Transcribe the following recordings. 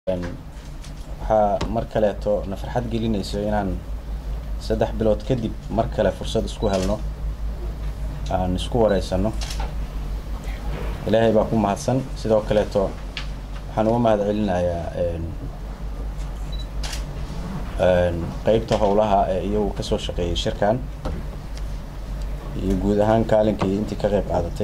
waxaa mar kaleeto na farxad gelinayso inaan saddex bilood kadib mar kale fursad isku helno aan isku wareysano ilaahay baa ku mahadsan sidoo kaleeto waxaan uga mahad celinayaa qeybta howlaha ee iyagu kasoo shaqeeyay shirkan iyo guud ahaan kaalinkii intii ka qeyb qaadatay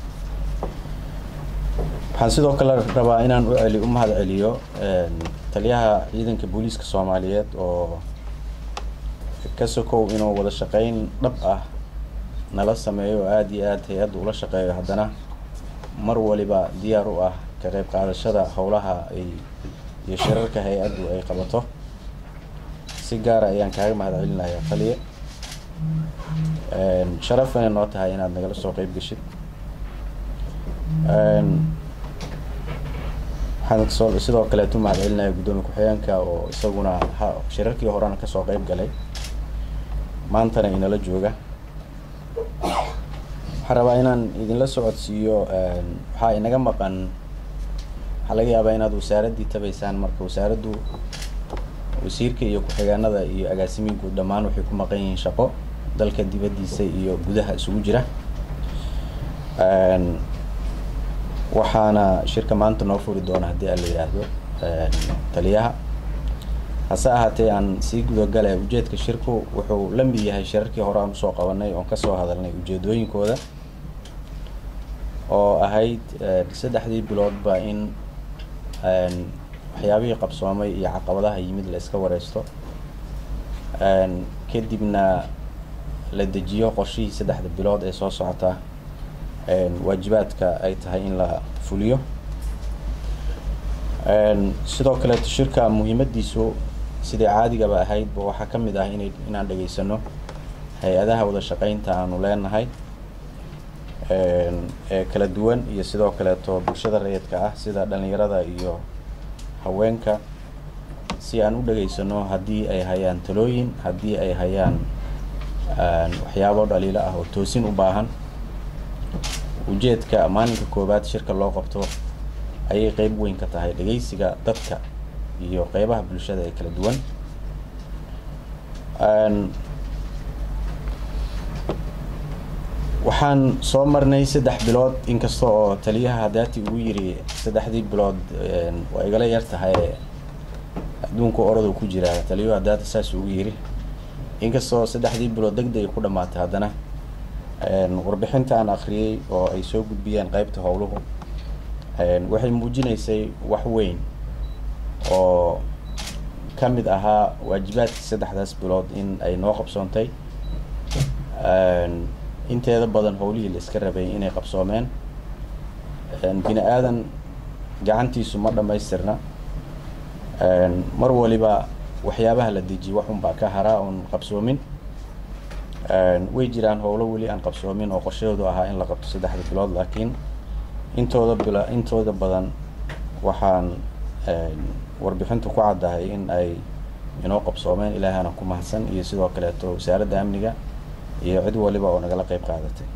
waxaan sidoo kale rabaa inaan u celi u mahad celiyo taliyaha ciidanka booliiska soomaaliyeed oo ka sokow inuu wada shaqeyn dhab ah nala sameeyo oo aada iyo aada hay-adda ula shaqeeyo haddana mar waliba diyaar u ah ka qeyb qaadashada howlaha ay iyo shirarka hay-addu ay qabato si gaara ayaan kaaga mahad celinayaa taliye sharaf inay noo tahay inaad nagala soo qeyb geshid waxaan soo sidoo kaleetu mahad celinaya guddoomiye ku-xigeenka oo isaguna ha shirarkii horena kasoo qeyb galay maantana inala jooga waxaan rabaa inaan idinla socodsiiyo waxaa inaga maqan waxaa laga yaabaa inaad wasaaraddii tabaysaan marka wasaaraddu wasiirka iyo ku-xigeenada iyo agaasimiinku dhammaan waxay ku maqan yihiin shaqo dalka dibaddiisa iyo gudaha isugu jira waxaana shirka maanta noo furi doona haddii aan la yidhaahdo taliyaha hase ahaatee aan sii gudagalay ujeedka shirku wuxuu la mid yahay shirarkii hore aan usoo qabanay oon kasoo hadalnay ujeedooyinkooda oo ahayd saddexdii biloodba in waxyaabihii qabsoomay iyo caqabadaha yimid la iska wareysto kadibna la dejiyo qorshihii saddexda bilood ee soo socota waajibaadka ay tahay in la fuliyo sidoo kaleeto shirka muhiimadiisu sidai caadigaba ahaydba waxaa ka mid ah ina inaan dhegaysano hay-adaha wada shaqeynta aanu leenahay ee kala duwan iyo sidoo kaleeto bulshada rayidka ah sida dhalinyarada iyo haweenka si aan u dhegaysano haddii ay hayaan talooyin haddii ay hayaan waxyaabo dhaliilo ah oo toosin u baahan ujeedka maalinka koowaad shirka loo qabto ayay qeyb weyn ka tahay dhegeysiga dadka iyo qeybaha bulshada ee kala duwan waxaan soo marnay saddex bilood inkasta oo taliyaha hadaati ugu yiri saddexdii bilood waa igala yar tahay adduunka oradu ku jiraa taliyuhu hadaata saas ugu yiri inkastoo saddexdii bilood deg dega ku dhamaatay haddana warbixinta aan akriyey oo ay soo gudbiyeen qeybta howluhu waxay muujinaysay wax weyn oo ka mid ahaa waajibaadkii saddexdaas bilood in ay noo qabsoontay inteeda badan howlihii la iska rabay inay qabsoomeen bini aadan gacantiisu ma dhamaystirna mar waliba waxyaabaha la dejiye wax unbaa ka haraa oon qabsoomin way jiraan howlo weli aan qabsoomin oo qorshahoodu ahaa in la qabto saddexda bilood laakiin intooda bil intooda badan waxaan warbixintu ku caddahay in ay inoo qabsoomeen ilaahana ku mahadsan iyo sidoo kaleeto wasaaradda amniga iyo cid waliba oo nagala qeyb qaadatay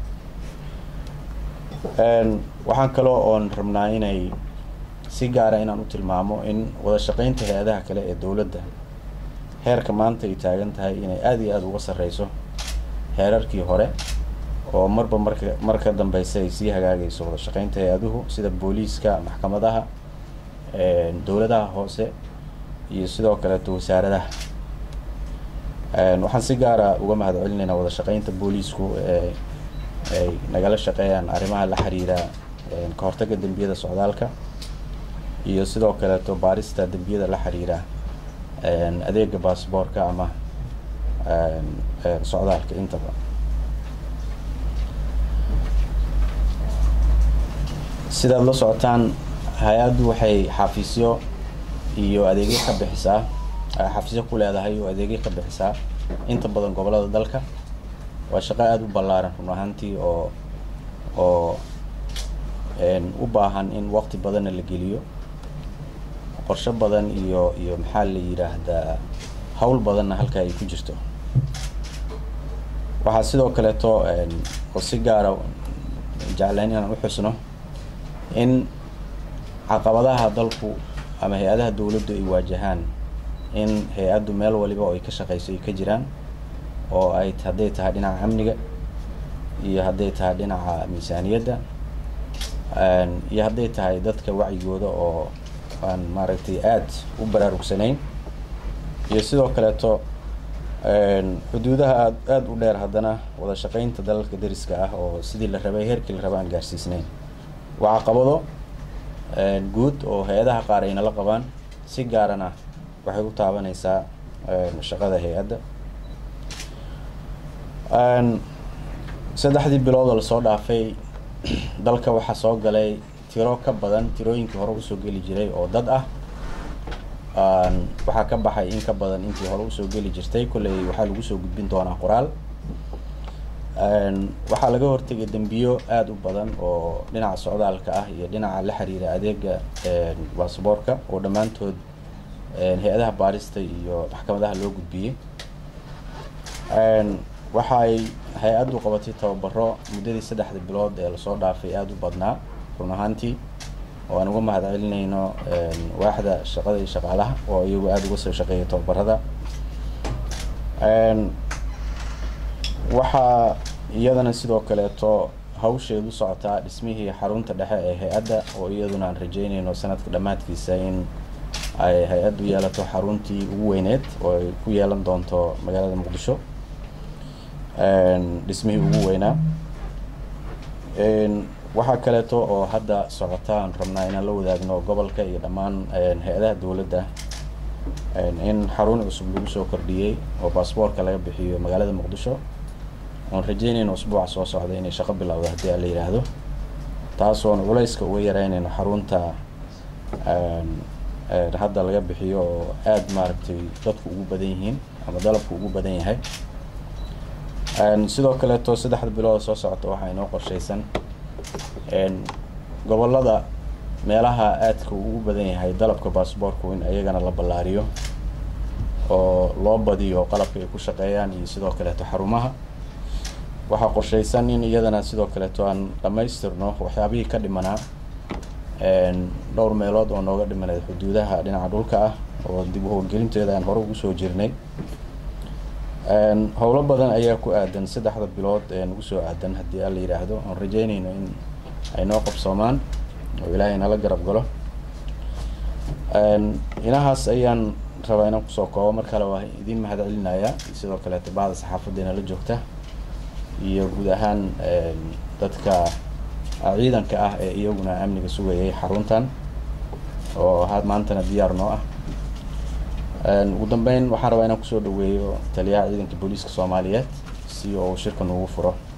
waxaan kaloo oon rabnaa inay si gaara inaan u tilmaamo in wada shaqeynta hay-adaha kale ee dowladda heerka maanta ay taagan tahay inay aada iyo aada uga sarreyso heerarkii hore oo marba marka mar ka dambeysa ay sii hagaagayso wada shaqeynta hay-aduhu sida booliiska maxkamadaha dowladaha hoose iyo sidoo kaleeto wasaaradaha waxaan si gaara uga mahad celinaynaa wada shaqeynta booliisku ee ay nagala shaqeeyaan arrimaha la xiriira ka hortagga dembiyada socdaalka iyo sidoo kaleeto baarista dembiyada la xiriira adeega baasboorka ama socdaalka intaba sidaad la socotaan hay-addu waxay xafiisyo iyo adeegyo ka bixisaa xafiisyo ku leedahay oo adeegyo ka bixisaa inta badan gobolada dalka waa shaqo aada u ballaaran run ahaantii oo oo u baahan in waqti badanna la geliyo qorsho badan iyo iyo maxaa la yidhaahdaa hawl badanna halka ay ku jirto waxaa sidoo kaleeto oo si gaara jeclayn inaan u xusno in caqabadaha dalku ama hay-adaha dowladdu ay waajahaan in hay-addu meel waliba oo ay ka shaqeyso ay ka jiraan oo ay hadday tahay dhinaca amniga iyo hadday tahay dhinaca miisaaniyadda iyo hadday tahay dadka wacyigooda oo aan maaragtay aada u baraarugsanayn iyo sidoo kaleeto xuduudaha aad aada u dheer haddana wada shaqeynta dalalka deriska ah oo sidii la rabay heerkii la raba aan gaarsiisnayn waa caqabado guud oo hay-adaha qaar ayna la qabaan si gaarana waxay u taabanaysaa shaqada hay-adda saddexdii bilood oo lasoo dhaafay dalka waxaa soo galay tiro ka badan tirooyinkii hore usoo geli jiray oo dad ah waxaa ka baxay in ka badan intii hore usoo geli jirtay kolley waxaa lagu soo gudbin doonaa qoraal waxaa laga hortegay dembiyo aada u badan oo dhinaca socdaalka ah iyo dhinaca la xiriira adeega basaboorka oo dhammaantood hay-adaha baarista iyo maxkamadaha loo gudbiyey waxaay hay-addu qabatay tababaro muddadii saddexda bilood ee lasoo dhaafay aada u badnaa run ahaantii oo aan uga mahad celinayno waaxda shaqada iyo shaqaalaha oo iyagu aada uga soo shaqeeya tababarada waxaa iyadana sidoo kaleeto hawsheedu socotaa dhismihii xarunta dhexe ee hay-adda oo iyaduna aan rajeynayno sanadka dhammaadkiisa in ay hay-addu yeelato xaruntii ugu weyneed oo ay ku yeelan doonto magaalada muqdisho dhismihii ugu weynaa waxaa kaleeto oo hadda socota aan rabnaa inaan la wadaagno gobolka iyo dhammaan hay-adaha dowladda in xarun cusub lagu soo kordhiyey oo baasboorka laga bixiyo magaalada muqdisho oon rajeynayno usbuuca soo socda inay shaqo bilowdo haddii aan la yidhaahdo taasoon culayska uga yareynayno xarunta hadda laga bixiyo oo aada maaragtay dadku ugu badan yihiin ama dalabku ugu badan yahay sidoo kaleeto saddexda bilood soo socota waxaa inoo qorshaysan gobolada meelaha aadka ugu badan yahay dalabka baasboorku in iyagana la ballaariyo oo loo badiyo qalabka ay ku shaqeeyaan iyo sidoo kaleeto xarumaha waxaa qorshaysan in iyadana sidoo kaleeto aan dhammaystirno waxyaabihii ka dhimanaa dhowr meelood oo nooga dhimaneed xuduudaha dhinaca dhulka ah oo dib u howlgelinteeda aan hore ugu soo jirnay howlo badan ayaa ku aadan saddexda bilood ee nagu soo aadan haddii aan la yidhaahdo oon rajeynayno in ay noo qabsoomaan oo ilaahay nala garab galo inahaas ayaan rabaa inaan kusoo koobo mar kale waa idiin mahad celinayaa sidoo kaleeto bahda saxaafaddeena la joogta iyo guud ahaan dadka ciidanka ah ee iyaguna amniga sugayay xaruntan oo had maantana diyaar noo ah ugu dambeyn waxaan rabaa inaan kusoo dhaweeyo taliyaha ciidanka booliiska soomaaliyeed si uu shirka noogu furo